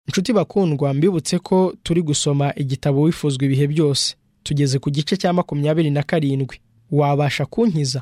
inshuti bakundwa mbibutse ko turi gusoma igitabo wifuzwa ibihe byose tugeze ku gice cya makumyabiri na karindwi wabasha kunkiza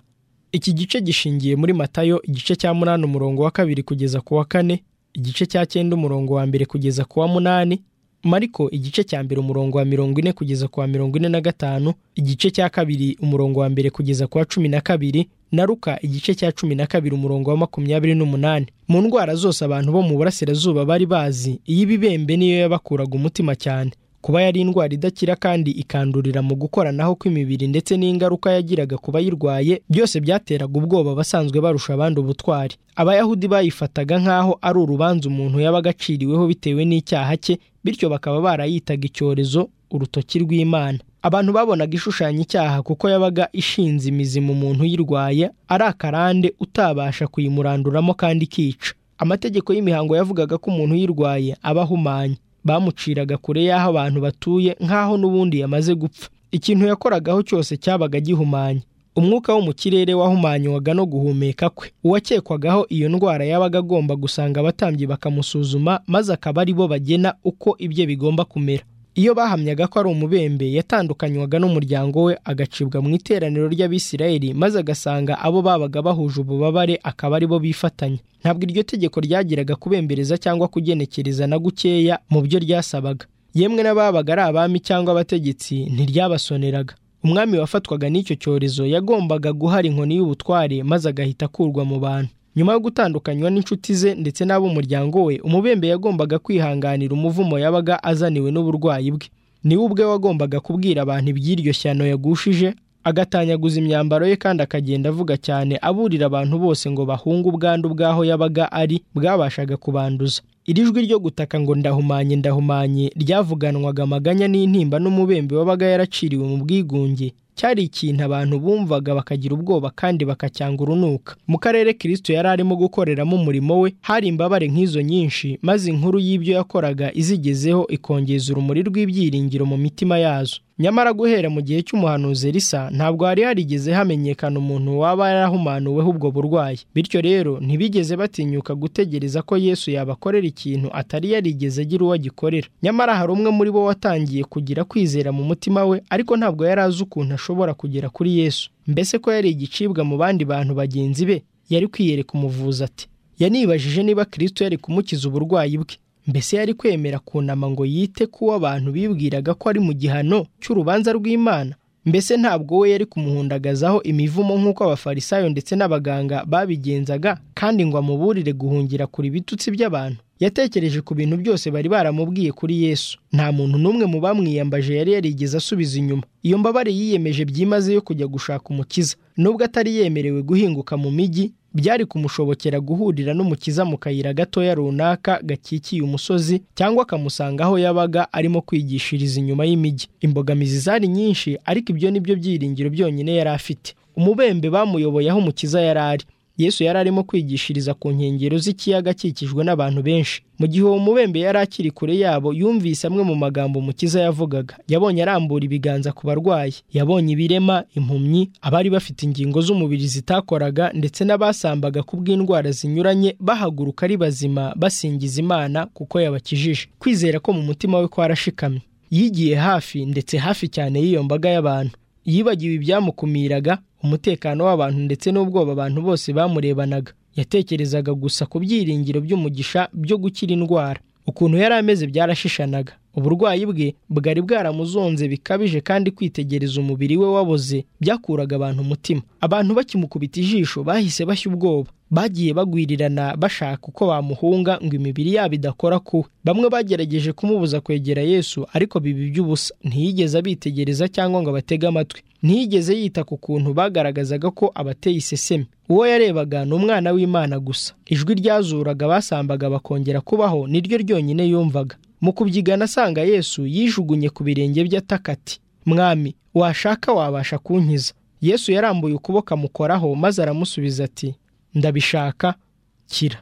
iki gice gishingiye muri matayo igice cya munani umurongo wa kabiri kugeza ku wa kane igice cya cyenda umurongo wa mbere kugeza ku wa munani mariko igice cya mbere umurongo wa mirongo ine kugeza ku wa mirongo ine na gatanu igice cya kabiri umurongo wa mbere kugeza ku wa cumi na kabiri na ruka igice cya cumi na kabiri umurongo wa makumyabiri n'umunani mu ndwara zose abantu bo mu burasirazuba bari bazi iy'ibibembe niyo yabakuraga umutima cyane kuba yari indwara idakira kandi ikandurira mu gukoranaho kw'imibiri ndetse n'ingaruka yagiraga ku bayirwaye byose byateraga ubwoba abasanzwe barusha abandi ubutwari abayahudi bayifataga nk'aho ari urubanza umuntu yabaga aciriweho bitewe n'icyaha cye bityo bakaba barayitaga icyorezo urutoki rw'imana abantu babonaga ishushanya icyaha kuko yabaga ishinze imizi mu muntu uyirwaye ari akarande utabasha kuyimuranduramo kandi ikica amategeko y'imihango yavugaga ko umuntu uyirwaye aba ahumanye bamuciraga kure y'aho abantu batuye nk'aho n'ubundi yamaze gupfa ikintu yakoragaho cyose cyabaga gihumanye umwuka wo mu kirere wahumanywaga no guhumeka kwe uwakekwagaho iyo ndwara yabaga agomba gusanga abatambyi bakamusuzuma maze akaba ari bo bagena uko ibye bigomba kumera iyo bahamyaga ko ari umubembe yatandukanywaga n'umuryango we agacibwa mu iteraniro ry'abisirayeli maze agasanga abo babaga bahuje ububabare akaba ari bo bifatanya ntabwo iryo tegeko ryagiraga kubembereza cyangwa kugenekereza na gukeya mu byo ryasabaga yemwe n'ababaga ari abami cyangwa abategetsi ntiryabasoneraga umwami wafatwaga n'icyo cyorezo yagombaga guhara inkoni y'ubutware maze agahita akurwa mu bantu nyuma yo gutandukanywa n'inshuti ze ndetse n'ab'umuryango we umubembe yagombaga kwihanganira umuvumo yabaga azaniwe n'uburwayi bwe niwe ubwe wagombaga kubwira abantu iby'iryo shyano yagushije agatanyaguza imyambaro ye kandi akagenda avuga cyane aburira abantu bose ngo bahunge ubwandu bw'aho yabaga ari bwabashaga kubanduza iri jwi ryo gutaka ngo ndahumanye ndahumanye ryavuganwaga amaganya n'intimba n'umubembe wabaga yaraciriwe mu bwigunge cyari ikintu abantu bumvaga bakagira ubwoba kandi bakacyanga urunuka mu karere kirisito yari arimo gukoreramo umurimo we hari imbabare nk'izo nyinshi maze inkuru y'ibyo yakoraga izigezeho ikongeza urumuri rw'ibyiringiro mu mitima yazo nyamara guhera mu gihe cy'umuhanuzi risa ntabwo hari harigeze hamenyekana umuntu waba yarahumanuweho ubwo burwayi bityo rero ntibigeze batinyuka gutegereza ko yesu yabakorera ikintu atari yarigeze agira uwo agikorera nyamara hari umwe muri bo watangiye kugira kwizera mu mutima we ariko ntabwo yari azi ukuntu ashobora kugera kuri yesu mbese ko yari igicibwa mu bandi bantu bagenzi be yari kwiyereka umuvuzi ati yanibajije niba kirisito yari kumukiza uburwayi bwe mbese yari kwemera kunama ngo yite kuwo abantu bibwiraga ko ari mu gihano cy'urubanza rw'imana mbese ntabwo we yari kumuhundagazaho imivumo nk'uko abafarisayo ndetse n'abaganga babigenzaga kandi ngo amuburire guhungira kure ibitutsi by'abantu yatekereje ku bintu byose bari baramubwiye kuri yesu nta muntu n'umwe mu bamwiyambaje yari yarigeze asubiza inyuma iyo mbabare yiyemeje byimaze yo kujya gushaka umukiza nubwo atari yemerewe guhinguka mu mijyi byari kumushobokera guhurira n'umukiza mu kayira gatoya runaka gakikiye umusozi cyangwa akamusanga aho yabaga arimo kwigishiriza inyuma y'imijyi imbogamizi zari nyinshi ariko ibyo ni byo byiringiro byonyine yari afite umubembe bamuyoboye aho umukiza yari ari yesu yari arimo kwigishiriza ku nkengero z'ikiyaga akikijwe n'abantu benshi mu gihe uwo mubembe yari akiri kure yabo yumvise amwe mu magambo umukiza yavugaga yabonye arambura ibiganza ku barwayi yabonye ibirema impumyi abari bafite ingingo z'umubiri zitakoraga ndetse n'abasambaga ku bw'indwara zinyuranye bahaguruka ari bazima basingiza imana kuko yabakijije kwizera ko mu mutima we kwarashikamye yigiye hafi ndetse hafi cyane y'iyo mbaga y'abantu yibagiwe ibyamukumiraga umutekano w'abantu ndetse n'ubwoba abantu bose bamurebanaga yatekerezaga gusa ku byiringiro by'umugisha byo gukira indwara ukuntu yari ameze byarashishanaga uburwayi bwe bwari bwaramuzonze bikabije kandi kwitegereza umubiri we waboze byakuraga abantu umutima abantu bakimukubita ijisho bahise bashya ubwoba bagiye bagwirirana bashaka uko bamuhunga ngo imibiri yabo idakora ku bamwe bagerageje kumubuza kwegera yesu ariko biba iby'ubusa ntiyigeze abitegereza cyangwa ngo abatege amatwi ntiyigeze yita ku kuntu bagaragazaga ko abateye iseseme uwo yarebaga ni umwana w'imana gusa ijwi ryazuraga basambaga bakongera kubaho niryo ryonyine yumvaga mu kubyigana asanga yesu yijugunye ku birenge bye ataka ati mwami washaka wabasha kunkiza yesu yarambuye ukuboko amukoraho maze aramusubiza ati ndabishaka kira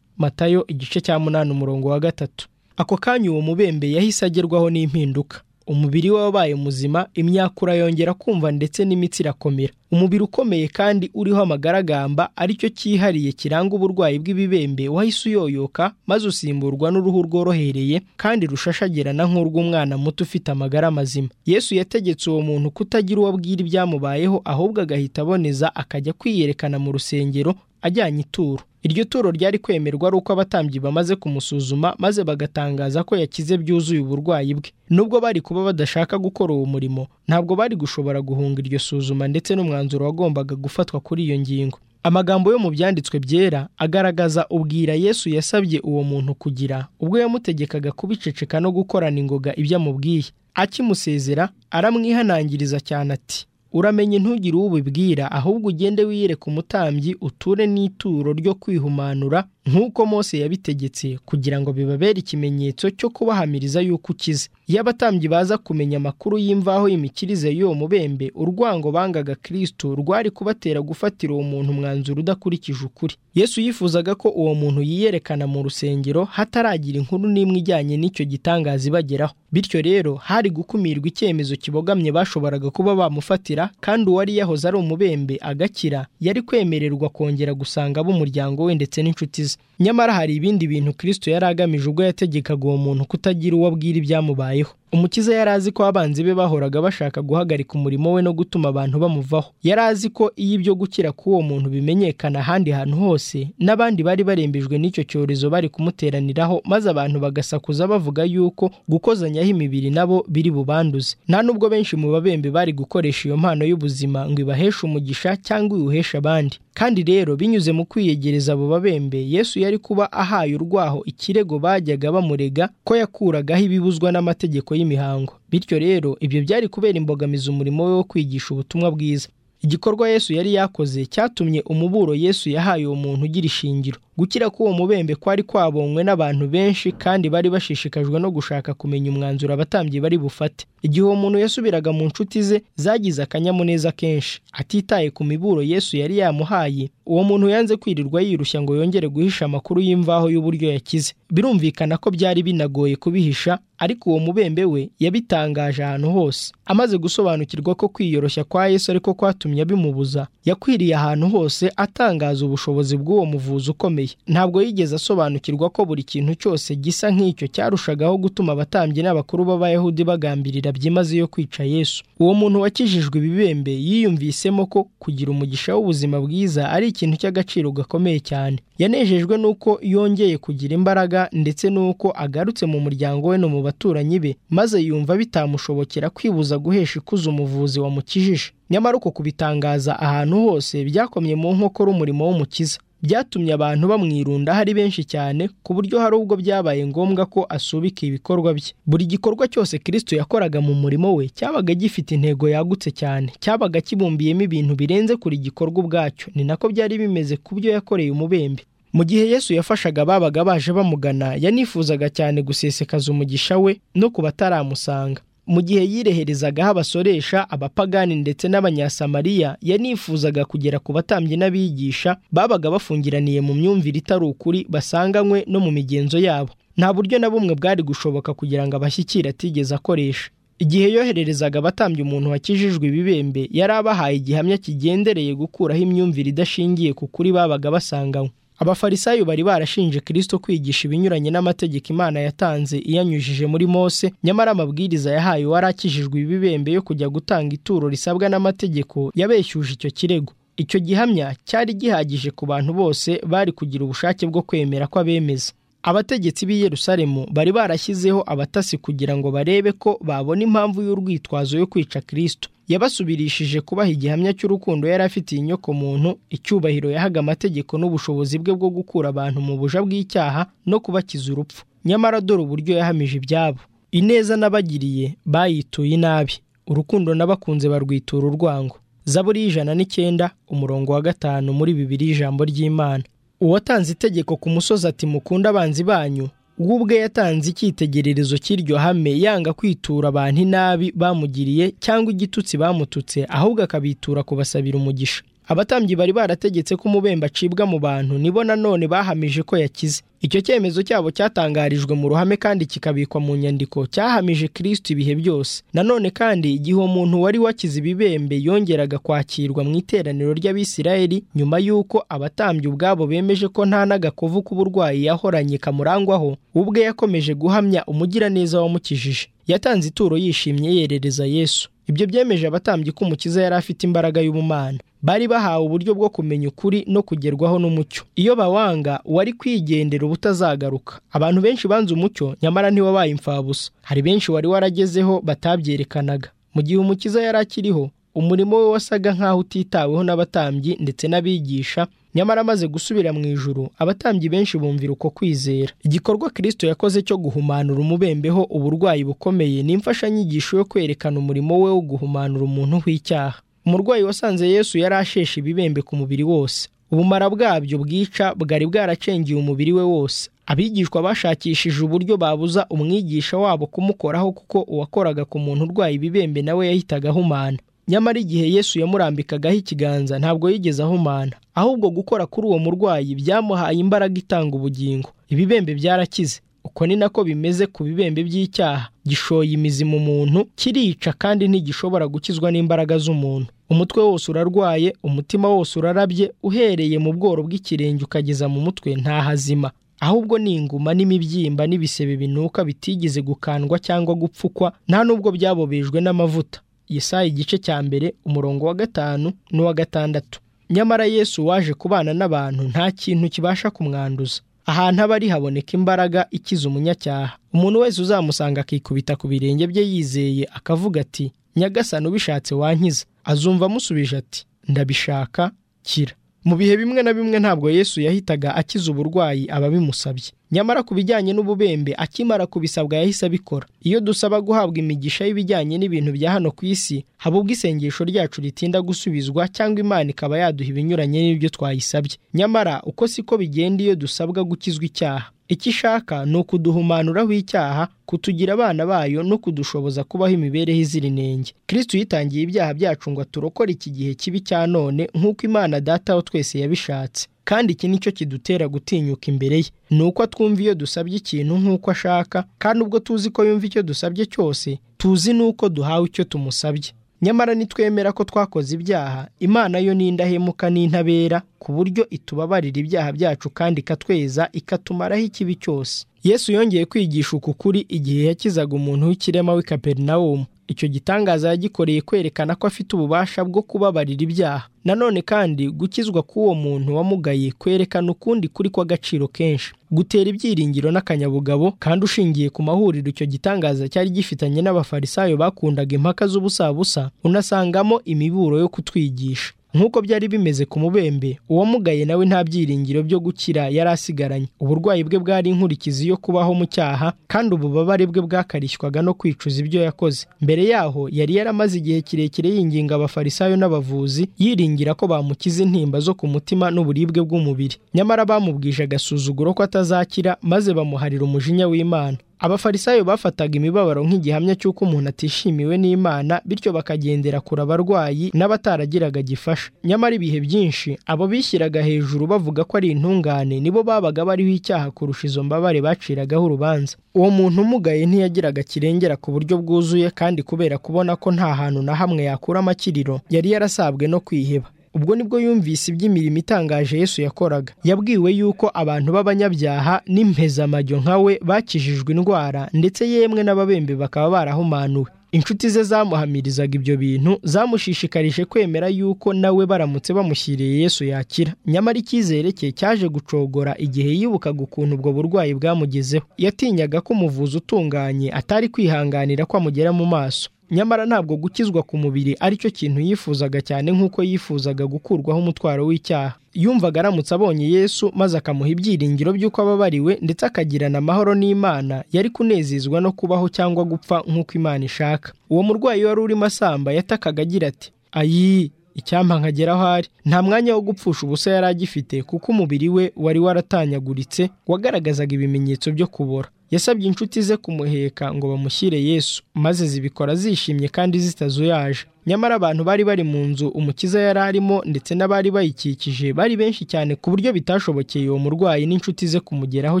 matayo igice cya munani umurongo wa gatatu ako kanya uwo mubembe yahise agerwaho n'impinduka umubiri we wabaye muzima imyakura yongera kumva ndetse n'imitsi irakomera umubiri ukomeye kandi uriho amagaragamba aricyo cyihariye kiranga uburwayi bw'ibibembe wahise uyoyoka maze usimburwa n'uruhu rworohereye kandi rushashagirana nk'urw'umwana muto ufite amagara mazima yesu yategetse uwo muntu kutagira uwo abwira ibyamubayeho ahubwo agahita aboneza akajya kwiyerekana mu rusengero ajyanye ituro iryo turo ryari kwemerwa ari uko abatambyi bamaze kumusuzuma maze bagatangaza ko yakize byuzuye uburwayi bwe nubwo bari kuba badashaka gukora uwo murimo ntabwo bari gushobora guhunga iryo suzuma ndetse n'umwanzuro wagombaga gufatwa kuri iyo ngingo amagambo yo mu byanditswe byera agaragaza ubwira yesu yasabye uwo muntu kugira ubwo yamutegekaga kubiceceka no gukorana ingoga ibyo amubwiye akimusezera aramwihanangiriza cyane ati uramenye ntugire uwo ubibwira ahubwo ugende wiyereke umutambyi uture n'ituro ryo kwihumanura nk'uko Mose yabitegetse kugira ngo bibabere ikimenyetso cyo kubahamiriza yuko ukize iyo abatambyi baza kumenya amakuru y'imvaho y'imikirize y'uwo mubembe urwango bangaga kirisito rwari kubatera gufatira uwo muntu umwanzuro udakurikije ukuri yesu yifuzaga ko uwo muntu yiyerekana mu rusengero hataragira inkuru n'imwe ijyanye n'icyo gitangaza ibageraho bityo rero hari gukumirwa icyemezo kibogamye bashoboraga kuba bamufatira kandi uwari yahoze ari umubembe agakira yari kwemererwa kongera gusanga ab'umuryango we ndetse n'inshuti ze nyamara hari ibindi bintu kirisito yari agamije ubwo yategekaga uwo muntu kutagira uwo abwira ibyamubayeho umukiza yari azi ko abanzi be bahoraga bashaka guhagarika umurimo we no gutuma abantu bamuvaho yari azi ko iyo ibyo gukira k'uwo muntu bimenyekana ahandi hantu hose n'abandi bari barembejwe n'icyo cyorezo bari kumuteraniraho maze abantu bagasakuza bavuga yuko gukozanyaho imibiri nabo biri bubanduze nta nubwo benshi mu babembe bari gukoresha iyo mpano y'ubuzima ngo ibaheshe umugisha cyangwa iwuheshe abandi kandi rero binyuze mu kwiyegereza abo babembe yesu yari kuba ahaye urwaho ikirego bajyaga bamurega ko yakuragaho ibibuzwa n'amategeko y'imihango bityo rero ibyo byari kubera imbogamizi umurimo we wo kwigisha ubutumwa bwiza igikorwa yesu yari yakoze cyatumye umuburo yesu yahaye uwo muntu ugira ishingiro gukira k'uwo mubembe kwari kwabonywe n'abantu benshi kandi bari bashishikajwe no gushaka kumenya umwanzuro abatambyi bari bufate igihe uwo muntu yasubiraga mu nshuti ze zagize akanyamuneza kenshi atitaye ku miburo yesu yari yamuhaye uwo muntu yanze kwirirwa yirushya ngo yongere guhisha amakuru y'imvaho y'uburyo yakize birumvikana ko byari binagoye kubihisha ariko uwo mubembe we yabitangaje ahantu hose amaze gusobanukirwa ko kwiyoroshya kwa yesu ariko kwatumye abimubuza yakwiriye ahantu hose atangaza ubushobozi bw'uwo muvuzi ukomeye ntabwo yigeze asobanukirwa ko buri kintu cyose gisa nk'icyo cyarushagaho gutuma abatambyi n'abakuru b'abayahudi bagambirira byimazeyo kwica yesu uwo muntu wakijijwe ibibembe yiyumvisemo ko kugira umugisha w'ubuzima bwiza ari ikintu cy'agaciro gakomeye cyane yanejejwe n'uko yongeye kugira imbaraga ndetse n'uko agarutse mu muryango we no mu baturanyi be maze yumva bitamushobokera kwibuza guhesha ikuzo umuvuzi wamukijije nyamara uko kubitangaza ahantu hose byakomye mu nkokora umurimo w'umukiza byatumye abantu bamwirunda hari benshi cyane ku buryo hari ubwo byabaye ngombwa ko asubika ibikorwa bye buri gikorwa cyose kirisito yakoraga mu murimo we cyabaga gifite intego yagutse cyane cyabaga kibumbiyemo ibintu birenze kuri gikorwa ubwacyo ni nako byari bimeze ku byo yakoreye umubembe mu gihe yesu yafashaga babaga baje bamugana yanifuzaga cyane gusesekaza umugisha we no ku bataramusanga mu gihe yireherezaga abasoresha abapagani ndetse n'abanyasamariya yanifuzaga kugera ku batambyi n'abigisha babaga bafungiraniye mu myumvire itari ukuri basanganywe no mu migenzo yabo nta buryo na bumwe bwari gushoboka kugira ngo abashyikire atigeze akoresha igihe yohererezaga abatambye umuntu wakijijwe ibibembe yari abahaye igihamya kigendereye gukuraho imyumvire idashingiye ku kuri babaga basanganywe abafarisayo bari barashinje kirisito kwigisha ibinyuranye n'amategeko imana yatanze iyanyujije muri mose nyamara amabwiriza yahaye uwari akijijwe ibibembe yo kujya gutanga ituro risabwa n'amategeko yabeshyuje icyo kirego icyo gihamya cyari gihagije ku bantu bose bari kugira ubushake bwo kwemera ko abemeza abategetsi b'i Yerusalemu bari barashyizeho abatasi kugira ngo barebe ko babona impamvu y'urwitwazo yo kwica kirisito yabasubirishije kubaha igihamya cy'urukundo yari afitiye inyoko muntu icyubahiro yahaga amategeko n'ubushobozi bwe bwo gukura abantu mu buja bw'icyaha no kubakiza urupfu nyamara dore uburyo yahamije ibyabo ineza n'abagiriye bayituye inabi urukundo n'abakunze barwitura urwango zaburi y'ijana n'icyenda umurongo wa gatanu muri bibiri y'ijambo ry'imana uwatanze itegeko ku musozi ati mukunda abanzi banyu we ubwe yatanze icyitegererezo cy'iryo hame yanga kwitura abantu inabi bamugiriye cyangwa igitutsi bamututse ahubwo akabitura kubasabira umugisha abatambyi bari barategetse ko umubembe acibwa mu bantu nibo nanone bahamije ko yakize icyo cyemezo cyabo cyatangarijwe mu ruhame kandi kikabikwa mu nyandiko cyahamije kirisito ibihe byose nanone kandi igihe umuntu wari wakize ibibembe yongeraga kwakirwa mu iteraniro ry'abisirayeli nyuma y'uko abatambyi ubwabo bemeje ko nta n'agakovu k'uburwayi yahoranye kamurangwaho ubwe yakomeje guhamya umugiraneza wamukijije yatanze ituro yishimye yerereza yesu ibyo byemeje abatambyi ko umukiza yari afite imbaraga y'ubumana bari bahawe uburyo bwo kumenya ukuri no kugerwaho n'umucyo iyo bawanga wari kwigendera ubutazagaruka abantu benshi banze umucyo nyamara ntiwabaye imfabusa hari benshi wari waragezeho batabyerekanaga mu gihe umukiza yari akiriho umurimo we wasaga nk'aho utitaweho n'abatambyi ndetse n'abigisha nyamara amaze gusubira mu ijuru abatambyi benshi bumvira uko kwizera igikorwa kirisito yakoze cyo guhumanura umubembeho uburwayi bukomeye ni imfashanyigisho yo kwerekana umurimo we wo guhumanura umuntu w'icyaha umurwayi wasanze yesu yari asheshe ibibembe ku mubiri wose ubumara bwabyo bwica bwari bwaracengeye umubiri we wose abigishwa bashakishije uburyo babuza umwigisha wabo kumukoraho kuko uwakoraga ku muntu urwaye ibibembe nawe yahitaga ahumana nyamara igihe yesu yamurambikagaho ikiganza ntabwo yigeze ahumana ahubwo gukora kuri uwo murwayi byamuhaye imbaraga itanga ubugingo ibibembe byarakize uko ni nako bimeze ku bibembe by'icyaha gishoye imizi mu muntu kirica kandi ntigishobora gukizwa n'imbaraga z'umuntu umutwe wose urarwaye umutima wose urarabye uhereye mu bworo bw'ikirenge ukageza mu mutwe nta hazima ahubwo ni inguma n'imibyimba n'ibisebe binuka bitigeze gukandwa cyangwa gupfukwa nta n'ubwo byabobejwe n'amavuta Yesaya igice cya mbere umurongo wa gatanu n'uwa gatandatu nyamara yesu waje kubana n'abantu nta kintu kibasha kumwanduza ahantu aba ari haboneka imbaraga ikiza umunyacyaha umuntu wese uzamusanga akikubita ku birenge bye yizeye akavuga ati nyagasani ubishatse wankiza azumva amusubije ati ndabishaka kira mu bihe bimwe na bimwe ntabwo yesu yahitaga akiza uburwayi ababimusabye nyamara ku bijyanye n'ububembe akimara kubisabwa yahise abikora iyo dusaba guhabwa imigisha y'ibijyanye n'ibintu bya hano ku isi haba ubwo isengesho ryacu ritinda gusubizwa cyangwa imana ikaba yaduha ibinyuranye n'ibyo twayisabye nyamara uko siko bigenda iyo dusabwa gukizwa icyaha icyo ishaka ni ukuduhumanuraho icyaha kutugira abana bayo no kudushoboza kubaho imibereho izira inenge kirisito yitangiye ibyaha byacu ngo aturokore iki gihe kibi cya none nk'uko imana dataho twese yabishatse kandi iki nicyo kidutera gutinyuka imbere ye ni uko atwumva iyo dusabye ikintu nk'uko ashaka kandi ubwo tuzi ko yumva icyo dusabye cyose tuzi n'uko duhawe icyo tumusabye nyamara nitwemera ko twakoze ibyaha imana yo ni indahemuka n'intabera ku buryo itubabarira ibyaha byacu kandi ikatweza ikatumaraho ikibi cyose yesu yongeye kwigisha uku kuri igihe yakizaga umuntu w'ikirema w'i kaperinawumu icyo gitangaza yagikoreye kwerekana ko afite ububasha bwo kubabarira ibyaha nanone kandi gukizwa k'uwo muntu wamugaye kwerekana ukundi kuri kw'agaciro kenshi gutera ibyiringiro n'akanyabugabo kandi ushingiye ku mahuriro icyo gitangaza cyari gifitanye n'abafarisayo bakundaga impaka z'ubusabusa unasangamo imiburo yo kutwigisha nk'uko byari bimeze ku mubembe uwamugaye nawe nta byiringiro byo gukira yari asigaranye uburwayi bwe bwari inkurikizi yo kubaho mu cyaha kandi ububabare bwe bwakarishywaga no kwicuza ibyo yakoze mbere yaho yari yaramaze igihe kirekire yinginga abafarisayo n'abavuzi yiringira ko bamukiza intimba zo ku mutima n'uburibwe bw'umubiri nyamara bamubwije agasuzuguro ko atazakira maze bamuharira umujinya w'imana abafarisayo bafataga imibabaro nk'igihamya cy'uko umuntu atishimiwe n'imana bityo bakagendera kure abarwayi n'abataragiraga gifasha nyamara ibihe byinshi abo bishyiraga hejuru bavuga ko ari intungane nibo babaga bariho icyaha kurusha izo mbabare baciragaho urubanza uwo muntu umugaye ntiyagiraga kirengera ku buryo bwuzuye kandi kubera kubona ko nta hantu na hamwe yakura amakiriro yari yarasabwe no kwiheba ubwo nibwo yumvise iby'imirimo itangaje yesu yakoraga yabwiwe yuko abantu b'abanyabyaha n'impezamajyo nka we bakijijwe indwara ndetse yemwe n'ababembe bakaba barahumanuwe inshuti ze zamuhamirizaga ibyo bintu zamushishikarije kwemera yuko nawe baramutse bamushyiriye yesu yakira nyamara icyizere cye cyaje gucogora igihe yibukaga ukuntu ubwo burwayi bwamugezeho yatinyaga ko umuvuzi utunganye atari kwihanganira ko amugera mu maso nyamara ntabwo gukizwa ku mubiri aricyo kintu yifuzaga cyane nk'uko yifuzaga gukurwaho umutwaro w'icyaha yumvaga aramutse abonye yesu maze akamuha ibyiringiro by'uko ababariwe ndetse akagirana amahoro n'imana yari kunezezwa no kubaho cyangwa gupfa nk'uko imana ishaka uwo murwayi wari urimo asamba yatakaga agira ati ayi icyampa nkagera aho ari nta mwanya wo gupfusha ubusa yari agifite kuko umubiri we wari waratanyaguritse wagaragazaga ibimenyetso byo kubora yasabye inshuti ze kumuheka ngo bamushyire yesu maze zibikora zishimye kandi zitazuyaje nyamara abantu bari bari mu nzu umukiza yari arimo ndetse n'abari bayikikije bari benshi cyane ku buryo bitashobokeye uwo murwayi n'inshuti ze kumugeraho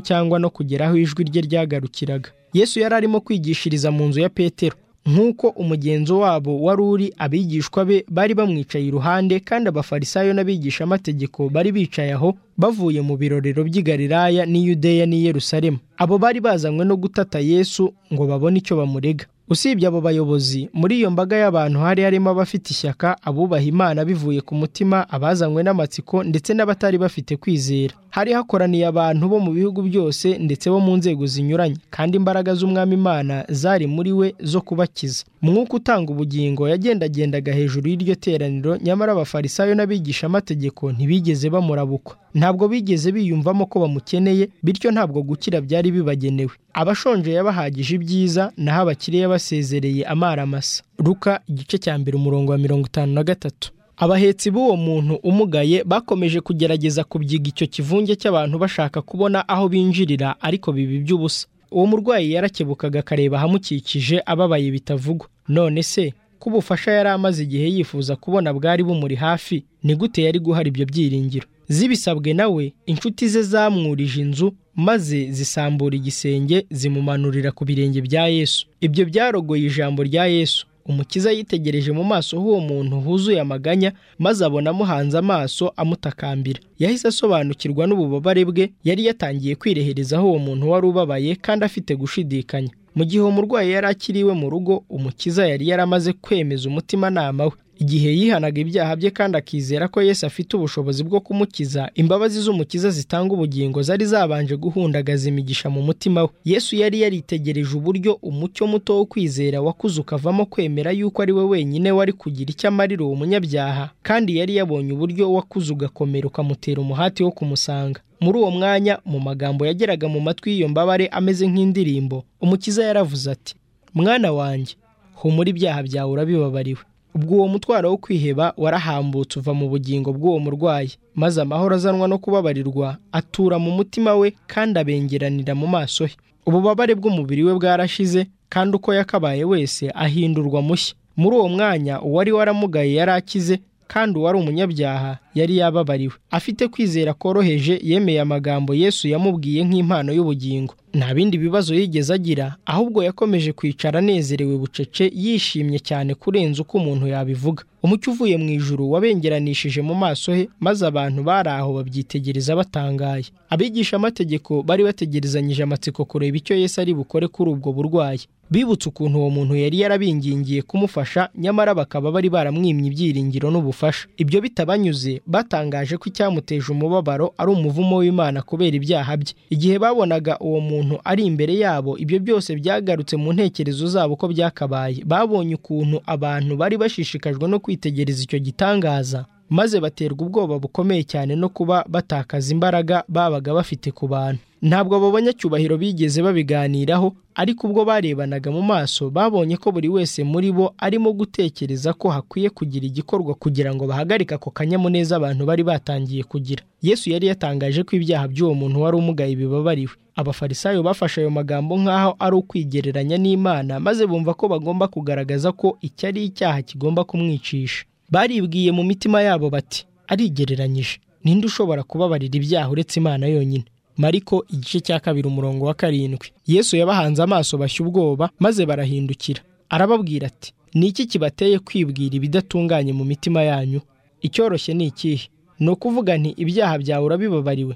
cyangwa no kugeraho ijwi rye ryagarukiraga yesu yari arimo kwigishiriza mu nzu ya petero nk'uko umugenzo wabo wari uri abigishwa be bari bamwicaye iruhande kandi abafarisayo n'abigishamategeko bari bicaye aho bavuye mu birorero by'i Galilaya n'i Yudeya n'i Yerusalemu abo bari bazanywe no gutata Yesu ngo babone icyo bamurega usibye abo bayobozi muri iyo mbaga y'abantu hari harimo abafite ishyaka abubaha imana bivuye ku mutima abazanywe n'amatsiko ndetse n'abatari bafite kwizera hari hakoraniye abantu bo mu bihugu byose ndetse bo mu nzego zinyuranye kandi imbaraga z'umwami imana zari muri we zo kubakiza mwuka utanga ubugingo yagendagendaga hejuru y'iryo teraniro nyamara abafarisayo n'abigishamategeko ntibigeze bamurabukwa ntabwo bigeze biyumvamo ko bamukeneye bityo ntabwo gukira byari bibagenewe abashonje yabahagije ibyiza naho abakire yabasezereye amaramasa ruka igice cya mbere umurongo wa mirongo itanu na gatatu abahetsi b'uwo muntu umugaye bakomeje kugerageza kubyiga icyo kivunge cy'abantu bashaka kubona aho binjirira ariko bibi by'ubusa uwo murwayi yarakebukaga akareba ahamukikije ababaye bitavugwa none se ko ubufasha yari amaze igihe yifuza kubona bwari bumuri hafi ni gute yari guhara ibyo byiringiro zibisabwe nawe inshuti ze zamwurije inzu maze zisambura igisenge zimumanurira ku birenge bya yesu ibyo byarogoye ijambo rya yesu umukiza yitegereje mu maso h'uwo muntu huzuye amaganya maze abona amuhanze amaso amutakambira yahise asobanukirwa n'ububabare bwe yari yatangiye kwireherezaho uwo muntu wari ubabaye kandi afite gushidikanya mu gihe uwo murwayi yari akiriwe mu rugo umukiza yari yaramaze kwemeza umutimanama we igihe yihanaga ibyaha bye kandi akizera ko Yesu afite ubushobozi bwo kumukiza imbabazi z'umukiza zitanga ubugingo zari zabanje guhundagaza imigisha mu mutima we yesu yari yaritegereje uburyo umucyo muto wo kwizera wakuze ukavamo kwemera yuko ari we wenyine wari kugira icyo amarira uwo munyabyaha kandi yari yabonye uburyo wakuze ugakomera ukamutera umuhati wo kumusanga muri uwo mwanya mu magambo yageraga mu matwi y'iyo mbabare ameze nk'indirimbo umukiza yaravuze ati mwana wanjye humura ibyaha byawe urabibabariwe ubwo uwo mutwaro wo kwiheba warahambutse uva mu bugingo bw'uwo murwayi maze amahoro azanwa no kubabarirwa atura mu mutima we kandi abengeranira mu maso he ububabare bw'umubiri we bwarashize kandi uko yakabaye wese ahindurwa mushya muri uwo mwanya uwari waramugaye yari akize kandi uwari umunyabyaha yari yababariwe afite kwizera koroheje yemeye amagambo yesu yamubwiye nk'impano y'ubugingo nta bindi bibazo yigeze agira ahubwo yakomeje kwicara anezerewe bucece yishimye cyane kurenza uko umuntu yabivuga umucyo uvuye mu ijuru wabengeranishije mu maso he maze abantu bari aho babyitegereza batangaye abigisha amategeko bari bategerezanyije amatsiko kureba icyo Yesu ari bukore kuri ubwo burwayi bibutse ukuntu uwo muntu yari yarabingingiye kumufasha nyamara bakaba bari baramwimye ibyiringiro n'ubufasha ibyo bitabanyuze batangaje ko icyamuteje umubabaro ari umuvumo w'imana kubera ibyaha bye igihe babonaga uwo muntu ari imbere yabo ibyo byose byagarutse mu ntekerezo zabo ko byakabaye babonye ukuntu abantu bari bashishikajwe no kwitegereza icyo gitangaza maze baterwa ubwoba bukomeye cyane no kuba batakaza imbaraga babaga bafite ku bantu ntabwo abo banyacyubahiro bigeze babiganiraho ariko ubwo barebanaga mu maso babonye ko buri wese muri bo arimo gutekereza ko hakwiye kugira igikorwa kugira ngo bahagarike ako kanyamuneza abantu bari batangiye kugira yesu yari yatangaje ko ibyaha by'uwo muntu wari umugaye bibabariwe abafarisayo bafashe ayo magambo nk'aho ari ukwigereranya n'imana maze bumva ko bagomba kugaragaza ko icyo ari icyaha kigomba kumwicisha baribwiye mu mitima yabo bati arigereranyije ninde ushobora kubabarira ibyaha uretse imana yonyine mariko igice cya kabiri umurongo wa karindwi yesu yabahanze amaso bashya ubwoba maze barahindukira arababwira ati ni iki kibateye kwibwira ibidatunganye mu mitima yanyu icyoroshye ni ikihe ni ukuvuga nti ibyaha byawe urabibabariwe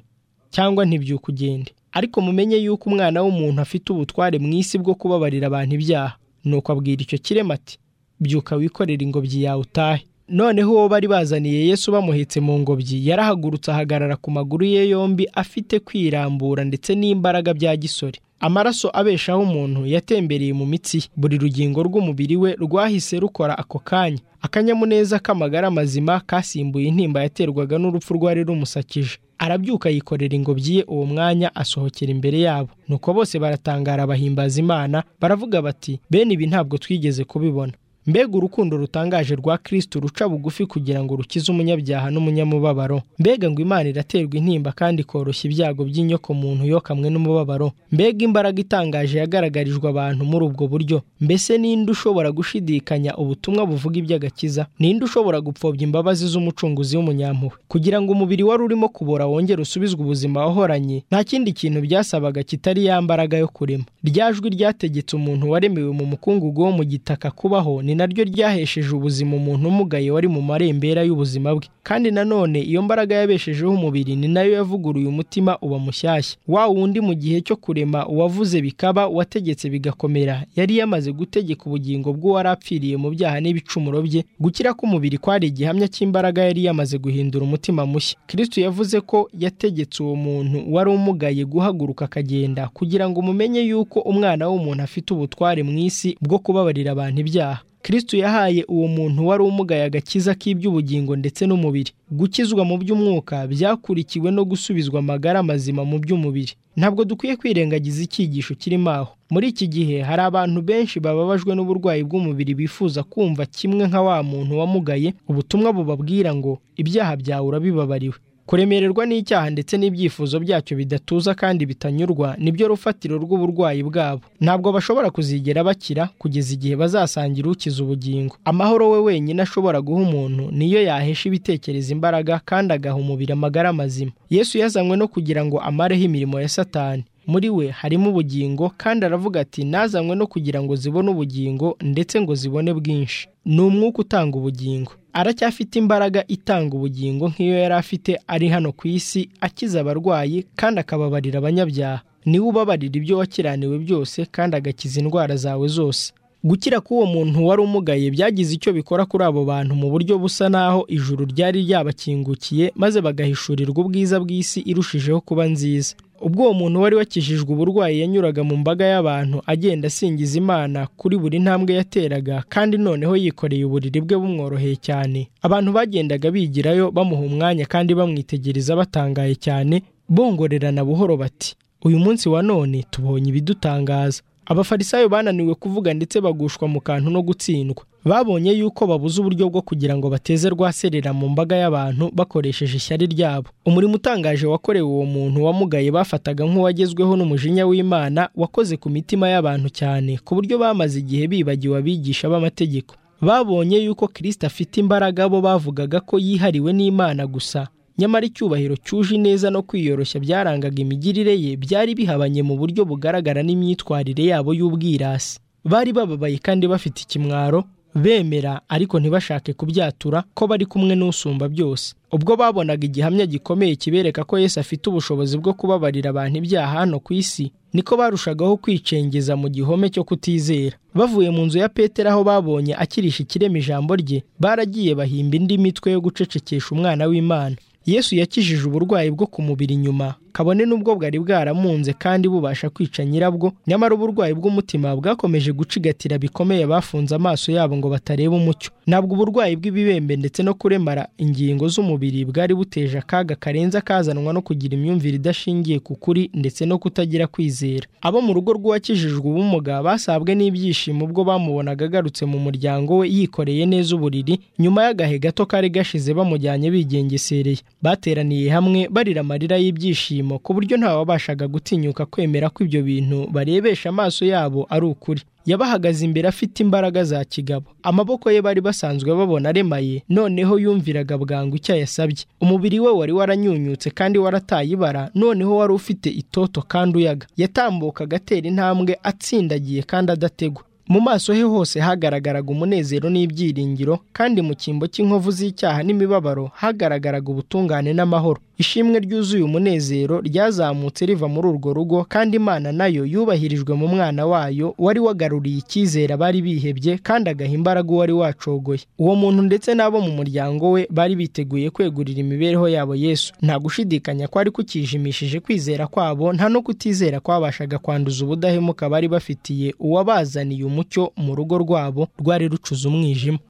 cyangwa ntibyukugende ariko mumenye yuko umwana w'umuntu afite ubutware mu isi bwo kubabarira abantu ibyaha nuko abwira icyo kirema ati byuka wikorera ingobyi yawe utahe noneho uwo bari bazaniye yesu bamuhetse mu ngobyi yarahagurutse ahagarara ku maguru ye yombi afite kwirambura ndetse n'imbaraga bya gisore amaraso abeshaho umuntu yatembereye mu mitsi ye buri rugingo rw'umubiri we rwahise rukora ako kanya akanyamuneza k'amagara mazima kasimbuye intimba yaterwaga n'urupfu rwari rumusakije arabyuka yikorera ingobyi ye uwo mwanya asohokera imbere yabo nuko bose baratangara bahimbaza imana baravuga bati bene ibi ntabwo twigeze kubibona mbega urukundo rutangaje rwa kirisito ruca bugufi kugira ngo rukize umunyabyaha n'umunyamubabaro mbega ngo imana iraterwa intimba kandi ikoroshya ibyago by'inyoko muntu yo kamwe n'umubabaro mbega imbaraga itangaje yagaragarijwe abantu muri ubwo buryo mbese ninde ushobora gushidikanya ubutumwa buvuga iby'agakiza ninde ushobora gupfobya imbabazi z'umucunguzi w'umunyampuhwe kugira ngo umubiri wari urimo kubora wongere usubizwe ubuzima wahoranye nta kindi kintu byasabaga kitari ya mbaraga yo kurema rya jwi ryategetse umuntu waremewe mu mukungugu wo mu gitaka kubaho ni naryo ryahesheje ubuzima umuntu umugaye wari mu marembera y'ubuzima bwe kandi nanone iyo mbaraga yabeshejeho umubiri ni nayo yavuguruye umutima uba mushyashya wa wundi mu gihe cyo kurema uwavuze bikaba uwategetse bigakomera yari yamaze gutegeka ubugingo bw'uwari apfiriye mu byaha n'ibicumuro bye gukira k'umubiri kwari igihamya cy'imbaraga yari yamaze guhindura umutima mushya kristo yavuze ko yategetse uwo muntu wari umugaye guhaguruka akagenda kugira ngo mumenye yuko umwana w'umuntu afite ubutware mu isi bwo kubabarira abantu ibyaha kristo yahaye uwo muntu wari umugaye agakiza k'iby'ubugingo ndetse n'umubiri gukizwa mu by'umwuka byakurikiwe no gusubizwa amagara mazima mu by'umubiri ntabwo dukwiye kwirengagiza icyigisho kirimo aho muri iki gihe hari abantu benshi bababajwe n'uburwayi bw'umubiri bifuza kumva kimwe nka wa muntu wamugaye ubutumwa bubabwira ngo ibyaha byawe urabibabariwe kuremererwa n'icyaha ndetse n'ibyifuzo byacyo bidatuza kandi bitanyurwa nibyo rufatiro rw'uburwayi bwabo ntabwo bashobora kuzigera bakira kugeza igihe bazasangira ukiza ubugingo amahoro we wenyine ashobora guha umuntu niyo yahesha ibitekerezo imbaraga kandi agaha umubiri amagara mazima yesu yazanywe no kugira ngo amareho imirimo ya satani muri we harimo ubugingo kandi aravuga ati nazanywe no kugira ngo zibone ubugingo ndetse ngo zibone bwinshi ni umwuka utanga ubugingo aracyafite imbaraga itanga ubugingo nk'iyo yari afite ari hano ku isi akiza abarwayi kandi akababarira abanyabyaha niwe ubabarira ibyo wakiraniwe byose kandi agakiza indwara zawe zose gukira k'uwo muntu wari umugaye byagize icyo bikora kuri abo bantu mu buryo busa naho ijuru ryari ryabakingukiye maze bagahishurirwa ubwiza bw'isi irushijeho kuba nziza ubwo uwo muntu wari wakijijwe uburwayi yanyuraga mu mbaga y'abantu agenda asingiza imana kuri buri ntambwe yateraga kandi noneho yikoreye uburiri bwe bumworoheye cyane abantu bagendaga bigirayo bamuha umwanya kandi bamwitegereza batangaye cyane bongorerana buhoro bati uyu munsi wa none tubonye ibidutangaza abafarisayo bananiwe kuvuga ndetse bagushwa mu kantu no gutsindwa babonye yuko babuze uburyo bwo kugira ngo bateze rwaserera mu mbaga y'abantu bakoresheje ishyari ryabo umurimo utangaje wakorewe uwo muntu wamugaye bafataga nk'uwagezweho n'umujinya w'imana wakoze ku mitima y'abantu cyane ku buryo bamaze igihe bibagiwe abigisha b'amategeko babonye yuko kirisita afite imbaraga bo bavugaga ko yihariwe n'imana gusa nyamara icyubahiro cyuje ineza no kwiyoroshya byarangaga imigirire ye byari bihabanye mu buryo bugaragara n'imyitwarire yabo y'ubwirasi bari bababaye kandi bafite ikimwaro bemera ariko ntibashake kubyatura ko bari kumwe n'usumba byose ubwo babonaga igihamya gikomeye kibereka ko Yesu afite ubushobozi bwo kubabarira abantu ibyaha hano ku isi niko barushagaho kwicengeza mu gihome cyo kutizera bavuye mu nzu ya petero aho babonye akirisha ikirema ijambo rye baragiye bahimba indi mitwe yo gucecekesha umwana w'imana yesu yakijije uburwayi bwo ku mubiri inyuma kabone n'ubwo bwari bwaramunze kandi bubasha kwica nyirabwo nyamara uburwayi bw'umutima bwakomeje gucigatira bikomeye bafunze amaso yabo ngo batareba umucyo ntabwo uburwayi bw'ibibembe ndetse no kuremara ingingo z'umubiri bwari buteje akaga karenze akazanwa no kugira imyumvire idashingiye ku kuri ndetse no kutagira kwizera abo mu rugo rw'uwakijijwe ubumuga basabwe n'ibyishimo ubwo bamubonaga agarutse mu muryango we yikoreye neza uburiri nyuma y'agahe gato kari gashize bamujyanye bigengesereye bateraniye hamwe barira amarira y'ibyishimo ku buryo ntawabashaga gutinyuka kwemera ko ibyo bintu barebesha amaso yabo ari ukuri yabahagaze imbere afite imbaraga za kigabo amaboko ye bari basanzwe babona aremaye noneho yumviraga bwangu icyo yasabye umubiri we wari waranyunyutse kandi warataye ibara noneho wari ufite itoto kandi uyaga yatambukaga atera intambwe atsindagiye kandi adategwa mu maso he hose hagaragaraga umunezero n'ibyiringiro kandi mu cyimbo cy'inkovu z'icyaha n'imibabaro hagaragaraga ubutungane n'amahoro ishimwe ryuzuye umunezero ryazamutse riva muri urwo rugo kandi imana nayo yubahirijwe mu mwana wayo wari wagaruriye icyizere abari bihebye kandi agaha imbaraga uwari wacogoye uwo muntu ndetse n'abo mu muryango we bari biteguye kwegurira imibereho yabo yesu nta gushidikanya kwari kukijimishije kwizera kwabo nta no kutizera kwabashaga kwanduza ubudahemuka bari bafitiye uwabazaniye umucyo mu rugo rwabo rwari rucuze umwijima